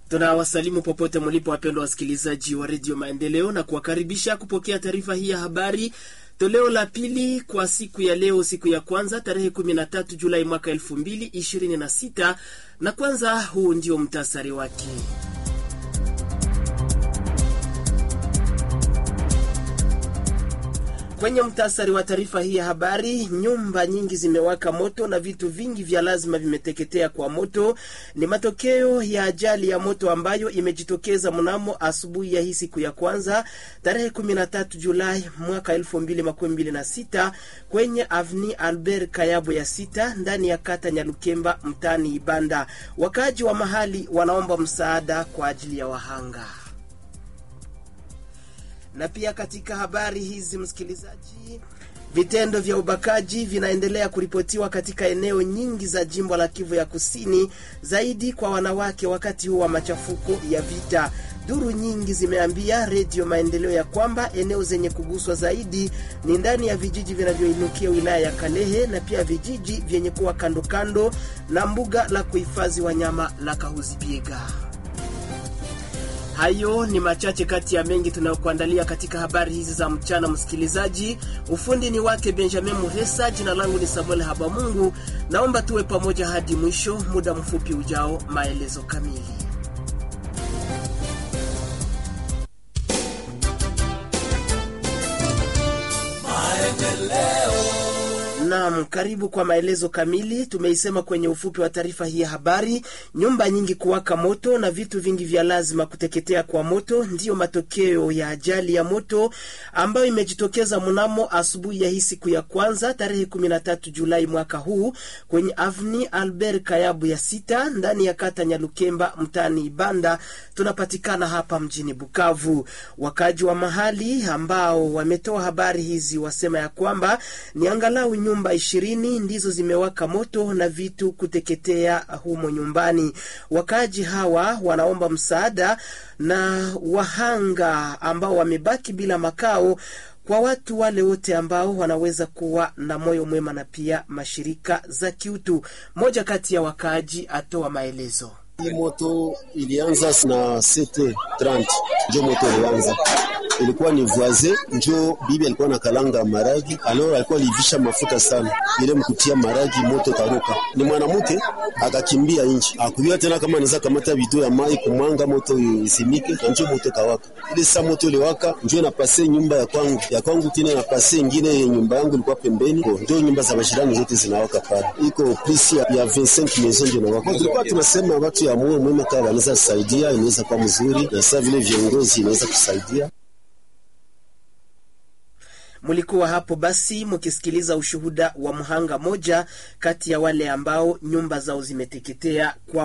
Tunawasalimu popote mlipo, wapendwa wasikilizaji wa redio Maendeleo, na kuwakaribisha kupokea taarifa hii ya habari toleo la pili kwa siku ya leo, siku ya kwanza tarehe 13 Julai mwaka 2026. Na kwanza, huu ndio mtasari wake. Kwenye mtasari wa taarifa hii ya habari, nyumba nyingi zimewaka moto na vitu vingi vya lazima vimeteketea kwa moto. Ni matokeo ya ajali ya moto ambayo imejitokeza mnamo asubuhi ya hii siku ya kwanza tarehe 13 Julai mwaka 2026 kwenye avni Albert Kayabo ya sita ndani ya kata Nyalukemba mtaani Ibanda. Wakaaji wa mahali wanaomba msaada kwa ajili ya wahanga na pia katika habari hizi msikilizaji, vitendo vya ubakaji vinaendelea kuripotiwa katika eneo nyingi za jimbo la Kivu ya Kusini, zaidi kwa wanawake wakati huu wa machafuko ya vita. Duru nyingi zimeambia Redio Maendeleo ya kwamba eneo zenye kuguswa zaidi ni ndani ya vijiji vinavyoinukia wilaya ya Kalehe na pia vijiji vyenye kuwa kando kando na mbuga la kuhifadhi wanyama la Kahuzi-Biega. Hayo ni machache kati ya mengi tunayokuandalia katika habari hizi za mchana. Msikilizaji, ufundi ni wake Benjamin Muresa, jina langu ni Samuel Habamungu. Naomba tuwe pamoja hadi mwisho. Muda mfupi ujao, maelezo kamili. Naam, karibu kwa maelezo kamili. Tumeisema kwenye ufupi wa taarifa hii ya habari, nyumba nyingi kuwaka moto na vitu vingi vya lazima kuteketea kwa moto ndiyo matokeo ya ajali ya moto ambayo imejitokeza mnamo asubuhi ya hii siku ya kwanza tarehe 13 Julai mwaka huu kwenye avni Albert Kayabu ya sita ndani ya kata Nyalukemba mtaani Ibanda. Tunapatikana hapa mjini Bukavu. Wakaji wa mahali ambao wametoa habari hizi wasema ya kwamba ni angalau nyumba ishirini ndizo zimewaka moto na vitu kuteketea humo nyumbani. Wakaaji hawa wanaomba msaada na wahanga ambao wamebaki bila makao kwa watu wale wote ambao wanaweza kuwa na moyo mwema na pia mashirika za kiutu. Moja kati ya wakaaji atoa maelezo. Hii moto ilianza na 7:30 njo moto ilianza ilikuwa ni voisin njo bibi alikuwa na kalanga maragi, alors alikuwa alivisha mafuta sana, ile mkutia maragi moto karuka. Ni mwanamke akakimbia nje, akujua tena kama anaweza kamata bidoo ya mai kumwanga moto isimike, na njo moto kawaka. Ile saa moto iliwaka njo inapase nyumba ya kwangu ya kwangu, tena inapase ingine nyumba yangu ilikuwa pembeni, ndio nyumba za majirani zote zinawaka pale, iko plus ya, ya 25 maison ndio inawaka. Tulikuwa tunasema watu ya moyo mwema kama wanaweza kusaidia, inaweza kuwa mzuri, na sasa vile viongozi inaweza kusaidia Mlikuwa hapo basi mkisikiliza ushuhuda wa mhanga moja kati ya wale ambao nyumba zao zimeteketea kwa